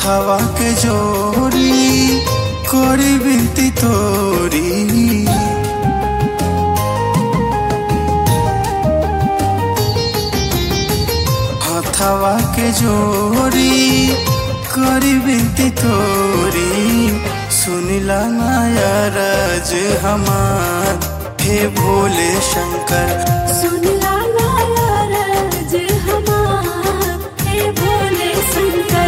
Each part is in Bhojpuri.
हथवा के जोड़ी कोरी बिनती तोरी हथवा के जोड़ी करी बिनती तोरी सुनिला माया राज हमार हे भोले शंकर सुनला नाराज हमार हे भोले शंकर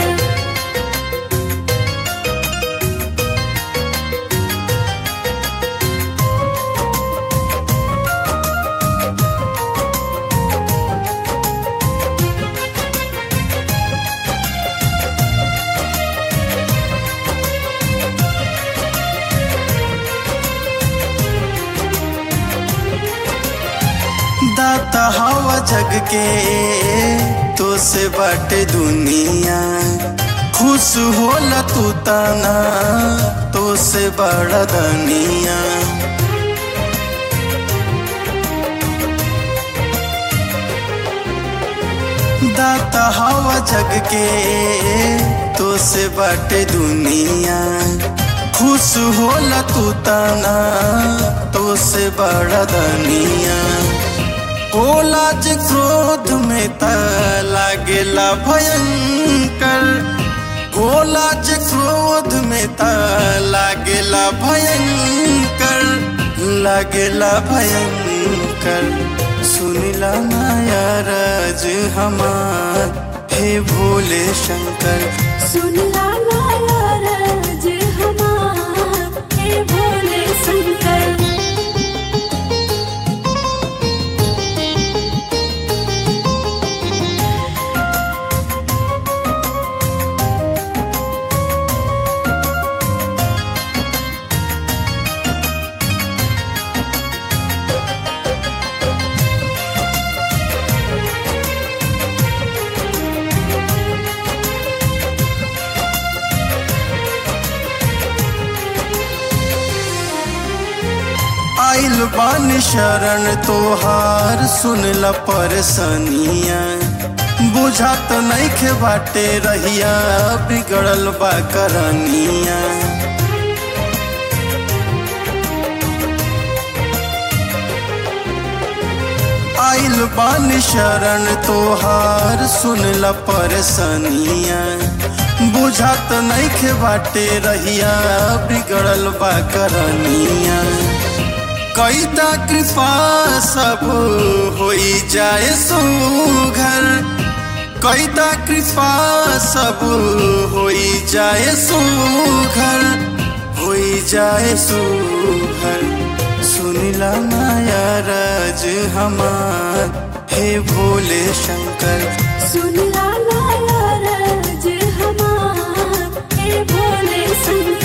दाता हवा जग के तो से बाटे दुनिया खुश होला तू ताना तो से बड़ा दनिया दाता हवा जग के तो से बाटे दुनिया खुश होला तू ताना तो से बड़ा दनिया होला जे क्रोध में त लागेला भयंकर होला जे क्रोध में त लागेला भयंकर लागेला भयंकर सुनिला माया राज हमार हे भोले शंकर सुनला नाराज हमार हे भोले शंकर आइल बानी शरण तोहार सुनला परसनिया बुझात नइखे बाटे रहिया बिगड़ल बा करनिया आइल बानी शरण तोहार सुनला परसनिया बुझात नइखे बाटे रहिया बिगड़ल बा करनिया कैता कृपा सब होई जाए सुघर कैता कृपा सब होई जाए सुघर होई जाए सुघर सुनिला माया राज हमार हे भोले शंकर सुनला नाराज हमार हे भोले शंकर